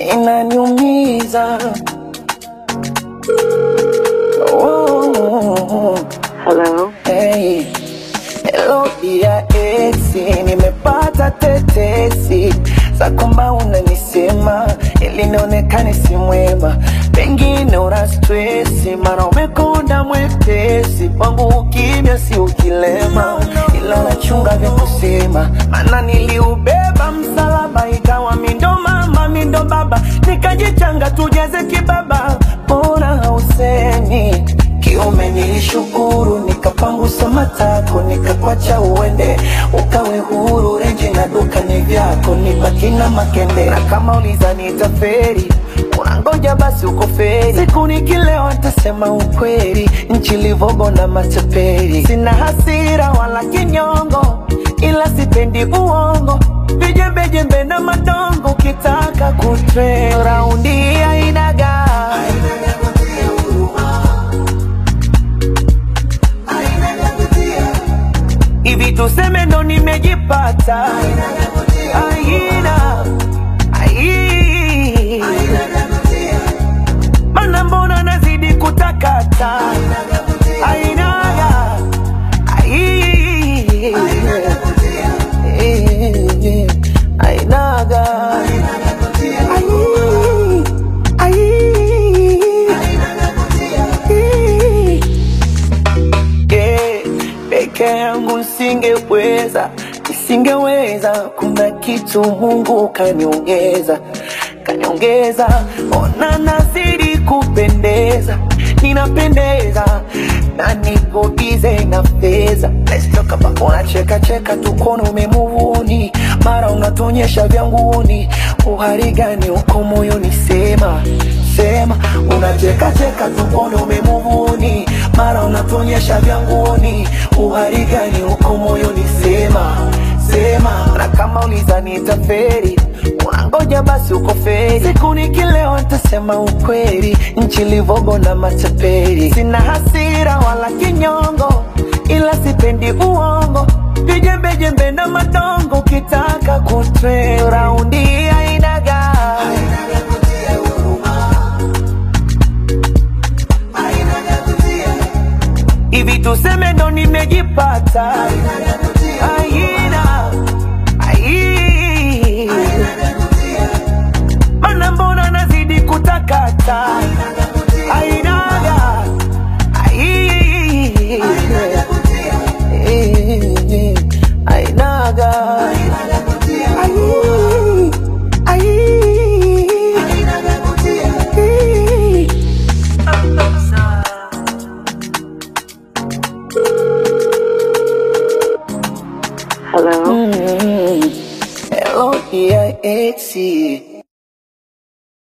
inaniumiza. Oh, Hello. hey. Hello dia esi, nimepata tetesi za kwamba unanisema ili nionekane si mwema, pengine una stresi, mara umekonda mwepesi kwangu, ukimya si ukilema, ila nachunga vya kusema, maana niliubeba msalaba, ikawa mindo mama mindo baba, nikajichanga tujeze kibaba, mbona hausemi kiume nilishukuru, nikapangusa matako, nikakwacha uende, ukawe huru. Renji na duka ni vyako, nibaki na makende, na kama uliza nitaferi unangoja basi uko feri, siku nikilewa nitasema ukweli, nchi livogo na matapeli. Sina hasira wala kinyongo, ila sipendi uongo, vijembejembe na madongo, ukitaka kutre raundi ainaga hivi tuseme ndo nimejipata aina ai mana mbona nazidi kutakata ainaga ai ainaga ai ai yeah, peke yangu nisingeweza, nisingeweza. Kuna kitu Mungu kaniongeza, kaniongeza. Ona nazidi kupendeza, ninapendeza na niko bize na fedha. Let's talk about unacheka cheka tukono umemuvuni, mara unatonyesha vyanguni. Uhari gani uko moyoni? Sema sema, unacheka cheka tukono umemuvuni, mara unatonyesha vyanguni. Uhari gani uko moyoni? Sema sema, na kama uliza nitaferi unangoja basi uko feri. Siku nikilewa nitasema ukweli, nchi livogo na matapeli. Sina hasira wala kinyongo, ila sipendi uongo, vijembejembe na madongo. Ukitaka kutre raundi ainaga hivi tuseme ndo nimejipata aina ai mana mbona nazidi kutakata ainaga ai ainaga ai ai Hello. Hello, dear Etsy.